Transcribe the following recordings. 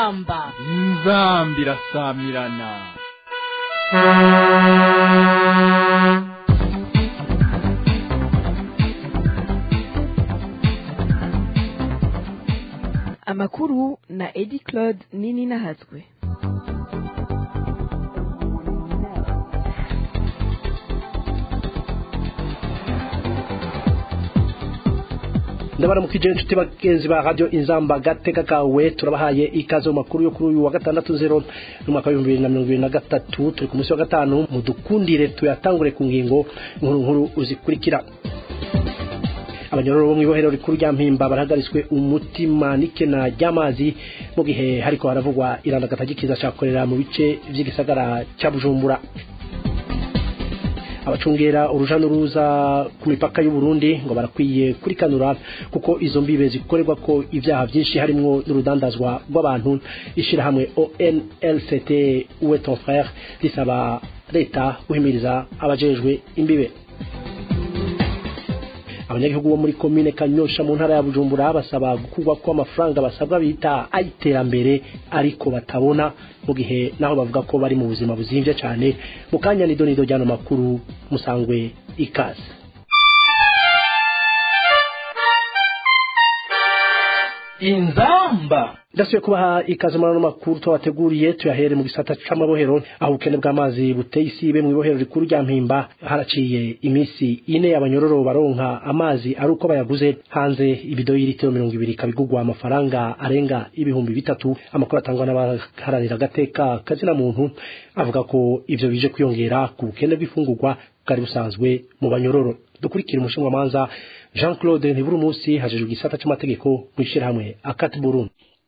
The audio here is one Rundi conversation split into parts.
inzamba inzamba irasamirana amakuru na edi claude nini nahatswe ndabaramukije inshuti bagenzi ba radio inzamba gateka kawe turabahaye ikaze mu makuru yo kuri uyu wa gatandatu zero n'umwaka w'ibihumbi bibiri na mirongo ibiri na gatatu turi ku munsi wa gatanu mudukundire tuyatangure ku ngingo nkuru nkuru uzikurikira abanyororo bo mw'ibohero rikuru rya mpimba barahagaritswe umutima n'ikena ry'amazi mu gihe hariko haravugwa irandagata ry'ikiza cakorera mu bice vy'igisagara ca bujumbura abacungera uruja n'uruza ku mipaka y'u Burundi ngo barakwiye kurikanura kuko izo mbibe zikorerwa ko ivyaha vyinshi harimwo n'urudandazwa rw'abantu ishirahamwe ONLCT uwe ton frère risaba leta guhimiriza abajejwe imbibe abanyagihugu bo muri komine kanyosha mu ntara ya bujumbura basaba gukurwa ko amafaranga basabwa bita ayiterambere ariko batabona mu gihe naho bavuga ko bari mu buzima buzimvye cyane mu kanya nido nido ryano makuru musangwe ikaze inzamba ndasubiye kubaha ikaze muri ano makuru twabateguriye tuyahere mu gisata c'amabohero aho ubukene bw'amazi buteye isibe mu ibohero rikuru rya mpimba haraciye iminsi ine abanyororo baronka amazi ari uko bayaguze hanze ibido y'ilitiro mirongo ibiri ikabigurwa amafaranga arenga ibihumbi bitatu amakuru atangwa n'abaharanira agateka kazina muntu avuga ko ivyo bije kwiyongera ku bukene bw'ifungurwa bwari busanzwe mu banyororo dukurikira umushinwamanza jean claude ntiburumusi hajejwe igisata c'amategeko mw'ishirahamwe akati burundi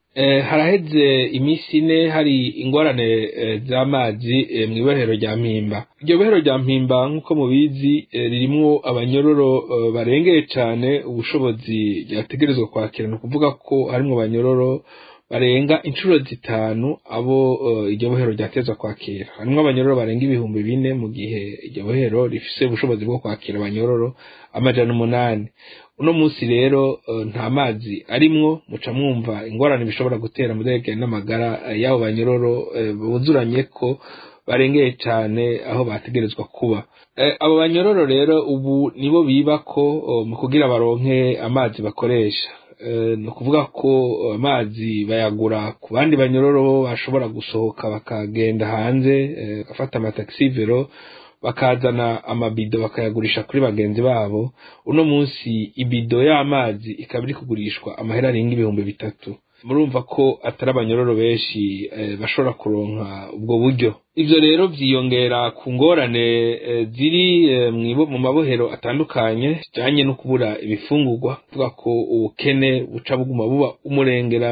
haraheze iminsi ine hari ingorane z'amazi mu ibohero rya mpimba iryo bohero rya mpimba nk'uko mubizi ririmwo abanyororo barengeye cyane ubushobozi ryategerezwa kwakira ni ukuvuga ko harimwo abanyororo barenga inshuro zitanu abo iryo bohero ryatezwa kwakira harimwo abanyororo barenga ibihumbi bine mu gihe iryo bohero rifise ubushobozi bwo kwakira abanyororo amajana umunani uno munsi rero nta mazi arimwo muca mwumva ingorane bishobora gutera muderekeye n'amagara y'abo banyororo buzuranye ko barengeye cyane aho bategerezwa kuba abo banyororo rero ubu nibo biba ko mu kugira baronke amazi bakoresha ni ukuvuga ko amazi bayagura ku bandi banyororo bashobora gusohoka bakagenda hanze bagafata amatagisi vero bakazana amabido bakayagurisha kuri bagenzi babo uno munsi ibido y'amazi ikaba iri kugurishwa amahera arenga ibihumbi bitatu murumva ko atari abanyororo benshi bashobora kuronka ubwo buryo ivyo rero vyiyongera ku ngorane ziri mu mabohero atandukanye zijanye no kubura ibifungurwa tuvuga ko ubukene buca buguma buba umurengera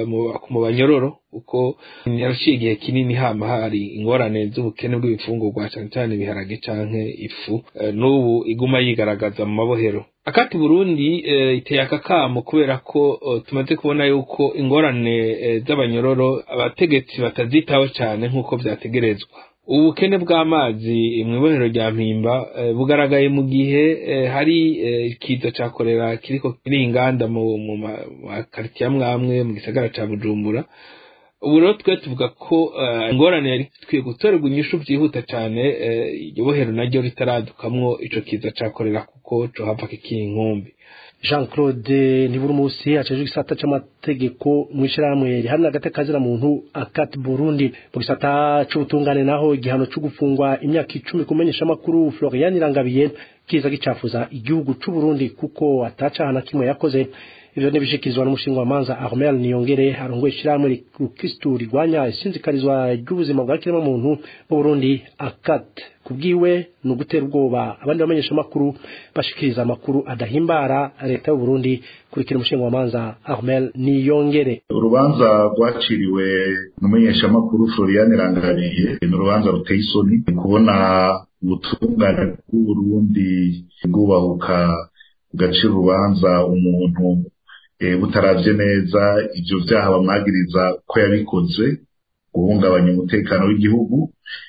mu banyororo uko yaraciye igihe kinini hama hari ingorane z'ubukene bw'ibifungurwa cane cane ibiharage canke ifu n'ubu iguma yigaragaza mu mabohero akati burundi iteye akakamo kubera ko tumaze kubona yuko ingorane z'abanyororo abategetsi batazitaho cyane nk'uko vyategerezwa ubukene bw'amazi mu ibohero rya mpimba bugaragaye mu gihe hari ikiza ca korera kiriko kiri inganda mu makaritiye amwe amwe mu gisagara ca bujumbura ubu rero twe tuvuga ko ingorane yari ikwiye gutorerwa inyishu byihuta cyane iryo bohero naryo ritaradukamwo ico kiza ca korera kuko cohava kikiri inkumbi jean claude ntiburumusi acejwe igisata c'amategeko mw'ishirahamwe rihamwe hagati kazira muntu akati burundi mu gisata c'ubutungane naho igihano co gufungwa imyaka icumi kumenyesha amakuru florian irangabiye kiza gicafuza igihugu c'uburundi kuko atacaha na kimwe yakoze ivyo nibishikirizwa n'umushinga wa manza Armel Niyongere arongoye ishirahamwe rukristu rigwanya isinzikarizwa ry'ubuzima bwa kirema muntu mu Burundi akat kubwiwe ni ugutera ubwoba abandi bamenyesha amakuru bashikiriza amakuru adahimbara leta y'u Burundi kurikira umushinga wa manza Armel Niyongere urubanza rwaciriwe n'umumenyesha amakuru Florian Rangariye ni urubanza ruteye isoni kubona ubutungane bw'Uburundi bwubahuka gacira urubanza umuntu butaravye neza ivyo vyaha bamwagiriza ko yabikoze guhungabanya umutekano w'igihugu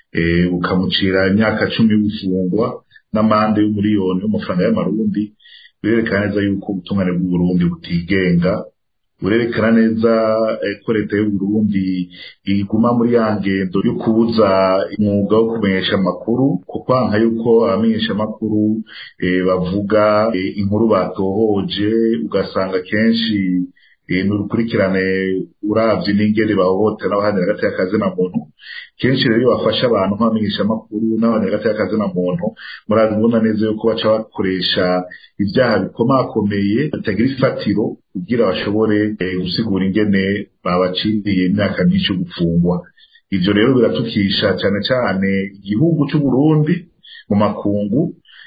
bukamucira imyaka cumi y'ubufungwa n'amande y'umuriyoni w'amafaranga y'amarundi birerekana neza yuko ubutungane bw'uburundi butigenga burerekana neza ko leta y'uburundi iguma muri ya ngendo yo kubuza umwuga wo kumenyesha amakuru kuko nka yuko abamenyesha amakuru bavuga inkuru batohoje ugasanga kenshi n'urukurikirane uravye n'ingene bahohotera n'abahanira hagati y'akazi na muntu kenshi rero iyo bafasha abantu nk'abamenyesha amakuru n'abahanira hagati y'akazi na muntu murabibona neza yuko baca bakoresha ibyaha bikomakomeye bitagira ifatiro kugira bashobore gusigura ingene babaciriye imyaka myinshi yo gupfungwa ivyo rero biratukisha cane cane igihugu c'uburundi mu makungu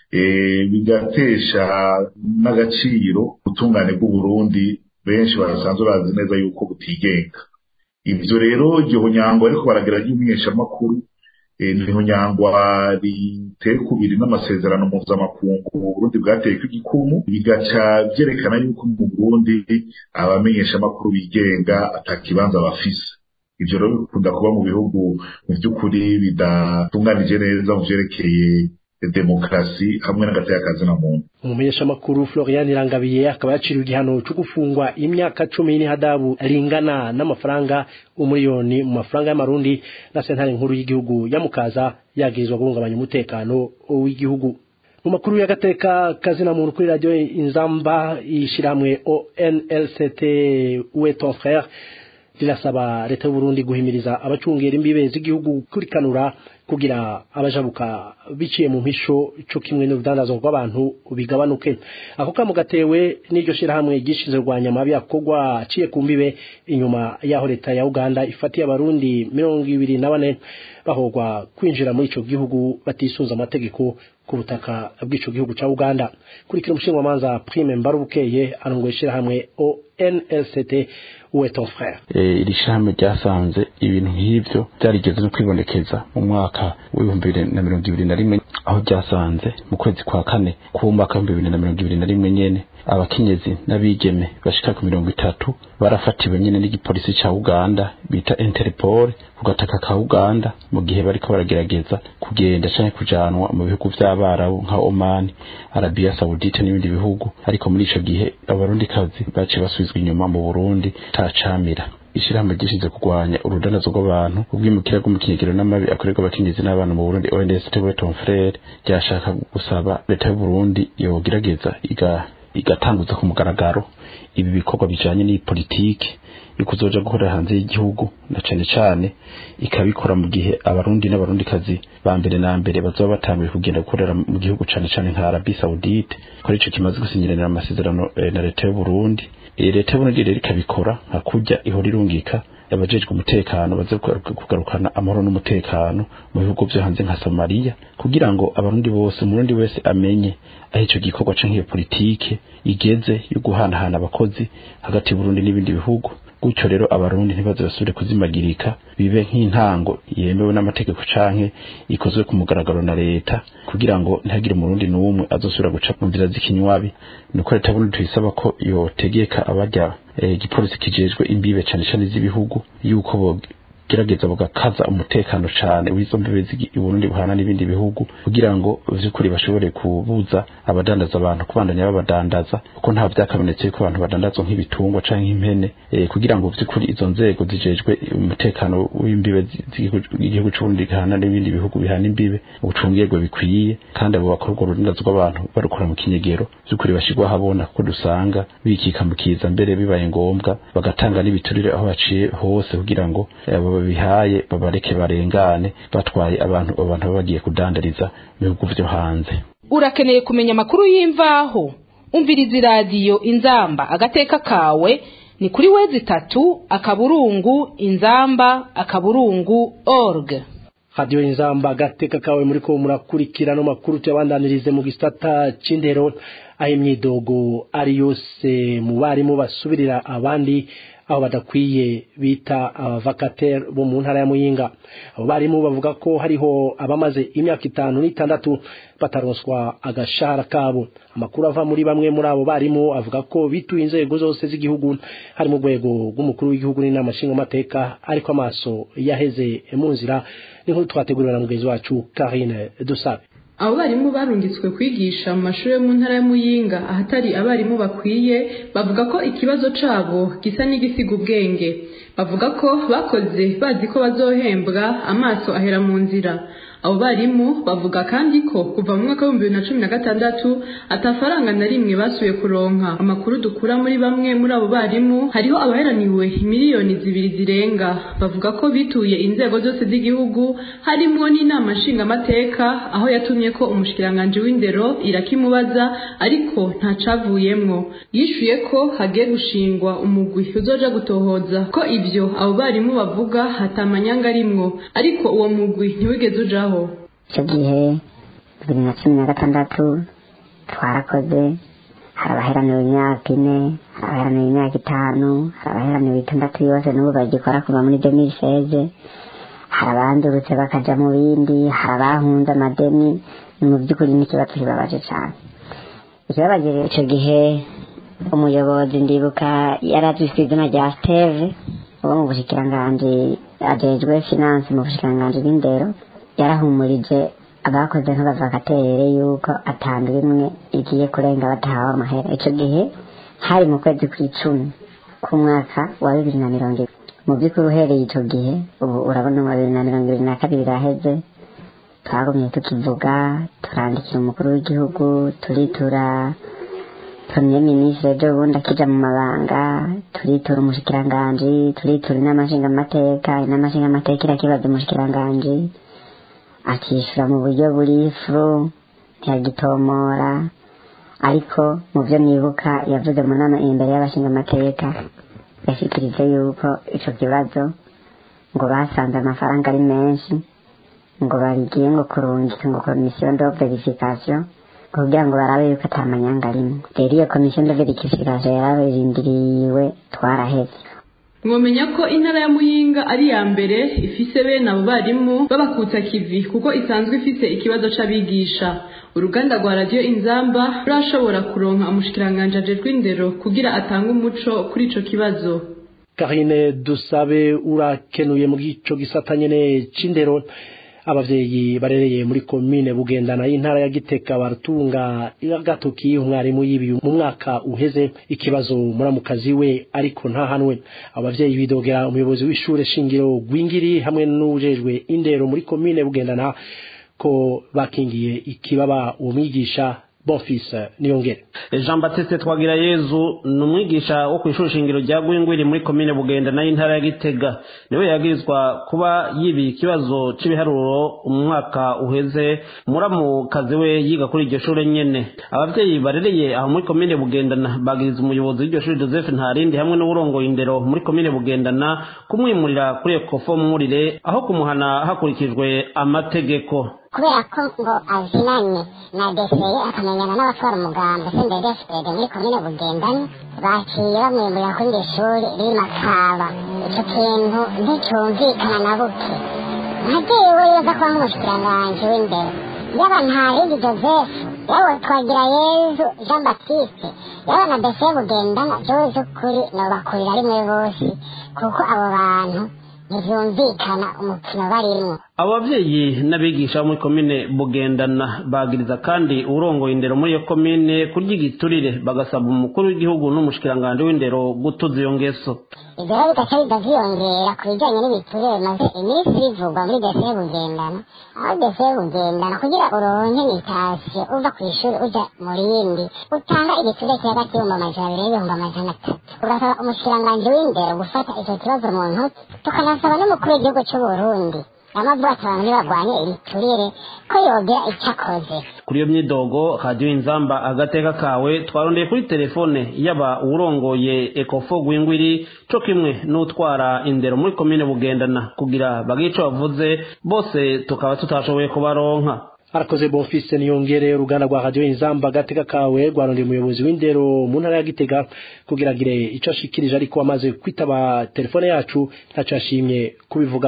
bigatesha n'agaciro ubutungane bw'uburundi benshi barasanzwe bazi neza yuko butigenga ivyo rero iryo nyangwa ariko baragira ry'umumenyeshamakuru niho nyangwa riteye kubiri n'amasezerano mpuzamakungu uburundi bwateyeko igikumu bigaca vyerekana yuko mu burundi abamenyeshamakuru bigenga atakibanza bafise ivyo rero bikunda kuba mu bihugu mu vy'ukuri bidatunganije neza mu vyerekeye demokarasi hamwe n'agateka na muntu umumenyeshamakuru Florian Irangabiye akaba yaciriwe igihano cyo gufungwa imyaka cumi n'ihadabu ringana n'amafaranga umuriyoni mu mafaranga y'amarundi na sentare nkuru y'igihugu yamukaza yagirizwa guhungabanya umutekano w'igihugu mu makuru y'agateka kazina muntu kuri radio inzamba ishiramwe ONLCT Uwe ton frère rirasaba leta y'u Burundi guhimiriza abacungera imbibe z'igihugu kurikanura kugira abajabuka biciye mu mpisho cyo kimwe n'urudandazwa rw'abantu bigabanuke ako kamo gatewe n'iryo shirahamwe gishize rwanya amabi akogwa aciye ku mbibe inyuma yaho leta ya Uganda ifatiye abarundi mirongo ibiri na bane bahogwa kwinjira muri ico gihugu batisunza amategeko ku butaka bw'ico gihugu ca Uganda kurikira umushingamanza Prime Mbarubukeye arongoye ishirahamwe ONLCT uwe ton frère iri shirahamwe ryasanze ibintu nk'ivyo byarigeze no kwibonekeza mu mwaka w'ibihumbi bibiri na mirongo ibiri na rimwe aho ryasanze mu kwezi kwa kane k'umwaka w'ibihumbi bibiri na mirongo ibiri na rimwe nyene abakenyezi n'abigeme bashika ku mirongo itatu barafatiwe nyene n'igipolisi ca Uganda bita Interpol ku gataka ka Uganda mu gihe bariko baragerageza kugenda canke kujanwa mu bihugu vy'abarabu nka Oman Arabia Saudite n'ibindi bihugu ariko muri ico gihe abarundikazi baciye basubizwa inyuma mu Burundi tacamira ishirahamwe gishize kurwanya urudanazo rw'abantu ubwimukira bw'umukinyigiro n'amabi akorerwa abakenyezi n'abana mu Burundi ONS Tewe Ton Frere ryashaka gusaba leta y'u Burundi yogerageza iga igatanguza ku mugaragaro ibi bikorwa bijanye n'iyi politiki yo kuzoja gukorera hanze y'igihugu na cane cane ikabikora mu gihe abarundi n'abarundikazi ba mbere na mbere bazoba batanguye kugenda gukorera mu gihugu cane cane nka Arabie Saoudite ko ico kimaze gusinyiranira amasezerano eh, na leta y'u Burundi e, leta y'u Burundi rero ikabikora nka kurya ihora irungika abajejwe umutekano baze kugarukana amahoro n'umutekano mu bihugu vyo hanze nka Somalia kugira ngo abarundi bose umurundi wese amenye aho ico gikorwa canke iyo politike igeze yo guhanahana abakozi hagati y'Uburundi n'ibindi bihugu gutyo rero abarundi ntibaze basubire kuzimagirika bibe nk'intango yemewe n'amategeko canke ikozwe ku mugaragaro na leta kugira ngo ntihagire umurundi n'umwe azosubira guca mu nzira z'ikinywabi nuko leta burundi tuyisaba ko yotegeka abarya igipolisi kijejwe imbibe cane cane z'ibihugu yuko gerageza bugakaza umutekano cane w'izo mbibe Burundi buhana n'ibindi bihugu kugira ngo vy'ukuri bashobore kubuza abadandaza abantu kubandanya babadandaza kuko nta vyakamenetse yuko abantu badandazwa nk'ibitungwa canke impene e, kugira ngo vy'ukuri izo nzego zijejwe umutekano w'imbibe z'igihugu c'Uburundi gihana n'ibindi bihugu bihana imbibe ubucungirwe bikwiye kandi abo bakorwa urudandazwa rw'abantu barukora mu kinyegero vy'ukuri bashirwa habona kuko dusanga bikikamukiza mbere bibaye ngombwa bagatanga n'ibiturire aho baciye hose kugira ngo abo bihaye babareke barengane batwaye abantu abantu baba bagiye kudandariza mu bihugu vyo hanze urakeneye kumenya amakuru y'imvaho umviriza iradiyo inzamba agateka kawe ni kuri wezi itatu akaburungu inzamba akaburungu org radio inzamba agateka kawe muri ko murakurikira no makuru tuyabandanirize mu gisata c'indero aho imyidogo ari yose mu barimu basubirira abandi aho badakwiye bita abavakatere bo mu ntara ya muyinga abo barimu bavuga ko hariho abamaze imyaka itanu n'itandatu bataronswa agashahara kabo amakuru ava muri bamwe muri abo barimu avuga ko bituye inzego zose z'igihugu hari mu rwego rw'umukuru w'igihugu n'inama nshingamateka ariko amaso yaheze mu nzira n'inkuru twateguriwe na mugenzi wacu Karine Dusabe abo barimu barungitswe kwigisha mu mashuri yo mu ntara ya muyinga ahatari abarimu bakwiye bavuga ko ikibazo cabo gisa n'igisiga ubwenge bavuga ko bakoze bazi ko bazohembwa amaso ahera mu nzira abo barimu bavuga kandi ko kuva mu mwaka w'ibihumbi bibiri na cumi na gatandatu atafaranga na rimwe basuye kuronka amakuru dukura muri bamwe muri abo barimu hariho abaheraniwe miliyoni zibiri zirenga bavuga ko bituye inzego zose z'igihugu harimwo n'inama nshingamateka aho yatumye ko umushikiranganji w'indero irakimubaza ariko ntacavuyemwo yishuye ko hagiye gushingwa umugwi uzoja gutohoza ko ivyo abo barimu bavuga hatamanyanga arimwo ariko uwo mugwi ntiwigeze ujaho icyo gihe bibiri na cumi na gatandatu twarakoze hari abaheraniwe imyaka ine hari abaheraniwe imyaka itanu hari abaheraniwe itandatu yose n'ubu bagikora kuva muri demiri seze hari abandurutse bakaja mu bindi hari abahunze amadeni ni mu by'ukuri n'ikibazo kibabaje cyane ikibabaje rero icyo gihe umuyobozi ndibuka yari azwi ku izina rya steve uwo mu bushikiranganji ajejwe finance mu bushikiranganji bw'indero yarahumurije abakoze nk'abavakaterere yuko atandura imwe igiye kurenga batahawe amahera icyo gihe hari mu kwezi kw'icumi k'umwaka wa bibiri na mirongo ibiri mu by'ukuri uhereye icyo gihe ubu urabona mu bibiri na mirongo ibiri na kabiri iraheze twagumye tukivuga turandikira umukuru w'igihugu turitura premier ministre ejo bundi akija mu mabanga turitura umushikiranganji turitura inama nshingamateka inama nshingamateka irakibaza umushikiranganji akishyura mu buryo buri furu ntiyagitomora ariko mu byo nibuka yavuze mu nama imbere y'abashingamateka yashyikirije yuko icyo kibazo ngo basanze amafaranga ari menshi ngo babigiye ngo kurungika ngo komisiyo de verification kugira ngo barabe yuko atamanyanga arimo rero iyo komisiyo de verification yarabirindiriwe twaraheze mwomenya ko intara ya muyinga ari iya mbere ifise bene abo barimu b'abakutsa kivi kuko isanzwe ifise ikibazo c'abigisha uruganda rwa radiyo inzamba rurashobora kuronka umushikiranganji ajejwe indero kugira atange umuco kuri ico kibazo karine dusabe urakenuye mu gico gisata nyene c'indero abavyeyi barereye muri komine bugendana y'intara ya giteka baratunga agatoki umwarimu y'ibi mu mwaka uheze ikibazo muramukazi we ariko ntahanwe abavyeyi bidogera umuyobozi w'ishure shingiro gwingiri hamwe n'ujejwe indero muri komine bugendana ko bakingiye ikibaba uwo mwigisha Bonfils Niyongere Jean Baptiste Twagira Yezu ni umwigisha wo ku ishuri shingiro rya Gwingwiri muri komine Bugenda nayo intara ya Gitega niwe yagirizwa kuba yibi ikibazo c'ibiharuro umwaka uheze muramukazi we yiga kuri iryo shure nyene abavyeyi barereye aho muri komine Bugendana bagiriza umuyobozi w'iryo shuri Joseph Ntarindi hamwe n'uburongoye indero muri komine Bugendana kumwimurira kuri Ecofo Mwurire aho kumuhana hakurikijwe amategeko kubera ko ngo azinanye na deseye akamenyana n'abatwara umuganda senderi fpd muri komine bugendanye baciye bamwimurira kuri iri shuri riri makaba icyo kintu nticyumvikana na buke nkajewe yoza kuba nk'umushikiranganji w'indero yaba ntarindi joseph yaba twagira yezu jean baptiste yaba na deseye bugendana jewe z'ukuri nobakurira rimwe bose kuko abo bantu ntibyumvikana umukino barimwo abo bavyeyi n'abigisha bo muri komine bugendana bagiriza kandi urongoye indero muri iyo komine kurya igiturire bagasaba umukuru w'igihugu n'umushikiranganji w'indero gutuza iyo ngeso ibyo rero bigaca bidavyiyongera ku bijanye n'ibiturire bimaze iminsi bivugwa muri deseye bugendana aho deseye bugendana kugira uronke nitasiyo uva kw'ishuri uja mu rindi utanga igiturire kiri hagati y'ibihumbi amajana abiri n'ibihumbi amajana atatu ugasaba umushikiranganji w'indero gufata ico kibazo mu ntoki tukanasaba n'umukuru w'igihugu c'uburundi amavuga ati abantu ntibagwanye ibiturire ko yogira icyo akoze kuri iyo myidogo radiyo inzamba agateka kawe twarondeye kuri telefone yaba uwurongoye ekofo gwingwiri co kimwe n'utwara indero muri komine bugendana kugira bagire ico bavuze bose tukaba tutashoboye kubaronka arakoze bonfise niyongere uruganda rwa radiyo inzamba agateka kawe rwarondeye umuyobozi w'indero mu ntara ya gitega kugira agire ico ashikirije ariko amaze kwitaba telefone yacu ntaco yashimye kubivugako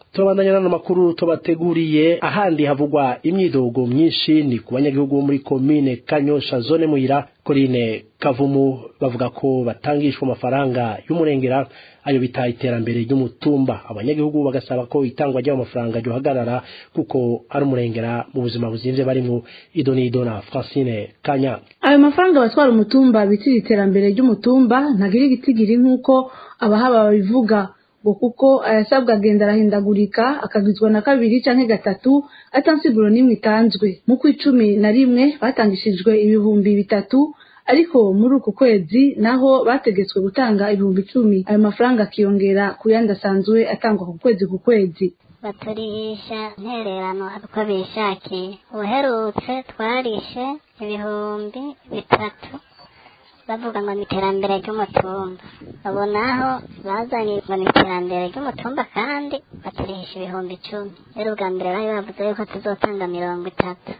turabandanya n'ano makuru tubateguriye ahandi havugwa imyidogo myinshi ni ku banyagihugu bo muri komine kanyosha zone muyira korine kavumu bavuga ko batangishwa amafaranga y'umurengera ayo bita iterambere ry'umutumba abanyagihugu bagasaba ko itangwa ry'ayo mafaranga ryohagarara kuko ari umurengera mu buzima buzimvye barimo idonido na francine kanya ayo mafaranga batwara umutumba bitira iterambere ry'umutumba ntagira igitigiri nk'uko abahaba babivuga ngo kuko ayasabwa agenda arahindagurika akagizwa na kabiri canke gatatu atansiguro n'imwe itanzwe mu kw'icumi na rimwe batangishijwe ibihumbi bitatu ariko muri uku kwezi naho bategetswe gutanga ibihumbi icumi ayo mafaranga akiyongera ku yandi asanzwe atangwa ku kwezi ku kwezi baturisha ntererano uko bishakiye uherutse twarishe ibihumbi bitatu bavuga ngo ni iterambere ry'umutumba abo naho bazanye ngo ni iterambere ry'umutumba kandi baturihisha ibihumbi icumi rero ubwa mbere bari bavuze yuko tuzotanga mirongo itatu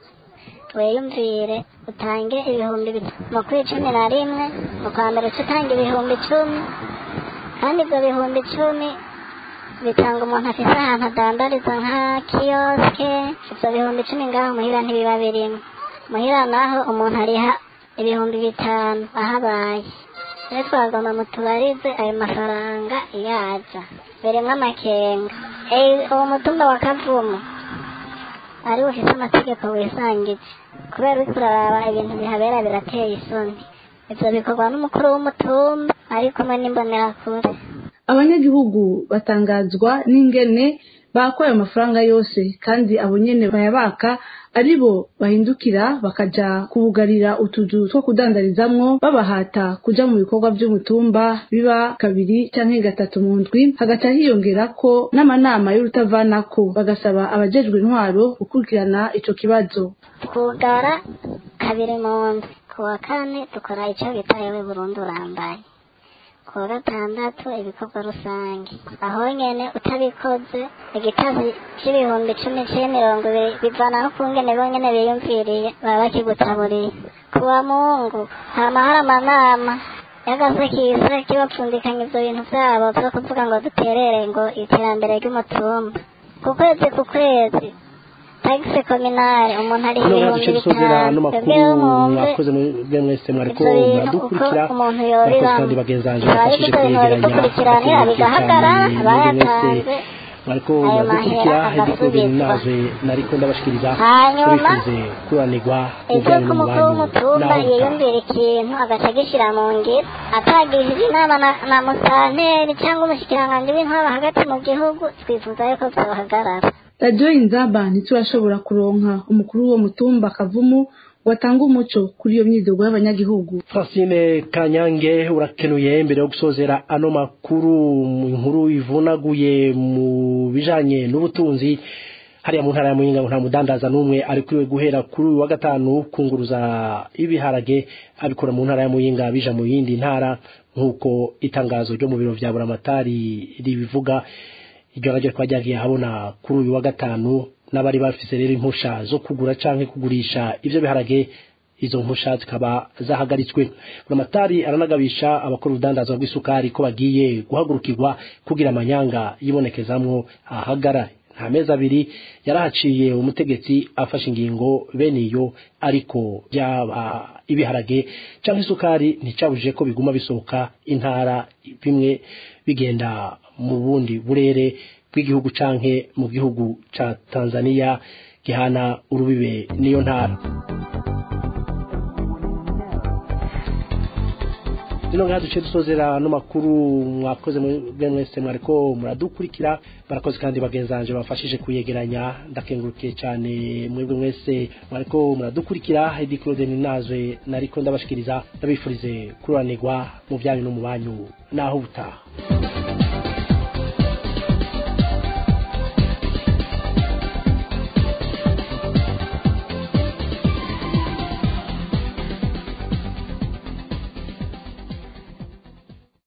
weyumvire utange ibihumbi mu kw'icumi na rimwe mu kwa mbere uca utanga ibihumbi icumi kandi ibyo bihumbi icumi bitanga umuntu afite ahantu adandariza nka kiyosike ibyo bihumbi icumi ngaho muhira ntibiba birimo muhira naho umuntu ariha ibihumbi bitanu ahabaye rero twagomba mutubarize ayo mafaranga yaza birimo amakenga uwo mutumba wa kavumu ari ufite amategeko wisangije kubera uri kuraraba ibintu bihabera birateye isoni ibyo bikorwa n'umukuru w'umutumba ari kumwe n'imbonerakure abanyagihugu batangazwa n'ingene bakwa ayo mafaranga yose kandi abo nyene bayabaka ari bo bahindukira bakaja kubugarira utuzu two kudandarizamwo babahata kuja mu bikorwa vy'umutumba biba kabiri canke gatatu mu ndwi hagaca hiyongerako n'amanama y'urutavanako bagasaba abajejwe intwaro gukurikirana ico kibazo twugara kabiri mu ndwi ku wa kane dukora ico bita yewe burundu urambaye ku wa gatandatu ibikorwa rusange aho nyene utabikoze igitazi c'ibihumbi icumi c'imirongo ibiri bivana no kungene bonyene biyumviriye baba bakigutaburiye ku wa mungu hama hari amanama yagaze kisa kibapfundikanya ivyo bintu vyabo vyo kuvuga ngo duterere ngo iterambere ry'umutumba ku kwezi ku kwezi tagisi kominare umuntu ari hano ibihumbi duce dusozera ano bitanu makuru twebweho mwumve mwakoze mwe mwese mwariko ivyo bintu muradukurikira uko umuntu murakoze yobibamo kandi bagenzi banjye Abari bafashije ibyo bintu kwegeranya babidukurikiranira bigahagarara abayatanze mwariko ayo muradukurikira mahera hedikode agasubizwa naje nariko ndabashikiriza Hanyuma, turifuze kuranirwa mu ivyo bijanye ko umukuru n'umubanyi w'umutumba naho utaha. yiyumvira ikintu agaca agishira mu ngiro atagishije inama na, na musanteri cyangwa umushikiranganji w'intwaba hagati mu gihugu twifuza yuko vyohagarara radiyo inzaba ntiturashobora kuronka umukuru w'uwo mutumba kavumu watanga umuco kuri iyo myidogo y'abanyagihugu Francine Kanyange urakenuye mbere yo gusozera ano makuru mu nkuru ivunaguye mu bijanye n'ubutunzi hariya mu ntara ya Muyinga ngo nta mudandaza n'umwe ari kuriwe guhera kuri uyu wa gatanu kunguruza ibiharage abikora mu ntara ya Muyinga bija mu yindi ntara nk'uko itangazo ryo mu biro vya buramatari ribivuga iryo naryo rikaba ryagiye habona kuri uyu wa gatanu n'abari bafise rero impusha zo kugura canke kugurisha ivyo biharage izo mpusha zikaba zahagaritswe buramatari aranagabisha abakora urudandazwa rw'isukari ko bagiye guhagurukirwa kugira amanyanga yibonekezamwo ahagara nta mezi abiri yarahaciye umutegetsi afashe ingingo bene iyo ariko byaba ibiharage cyangwa isukari nticabujije ko biguma bisohoka intara bimwe bigenda mu bundi burere bw'igihugu canke mu gihugu ca Tanzania gihana urubibe niyo ntara Zino ngaha duce dusozera no makuru mwakoze mwebwe mwese mwariko muradukurikira barakoze kandi bagenzanje bafashije kuyegeranya ndakengurukiye cyane mwebwe mwese mwariko muradukurikira Heidi Claude Ninazwe nariko ndabashikiriza ndabifurize kuranirwa mu byanyu no mu banyu naho butaha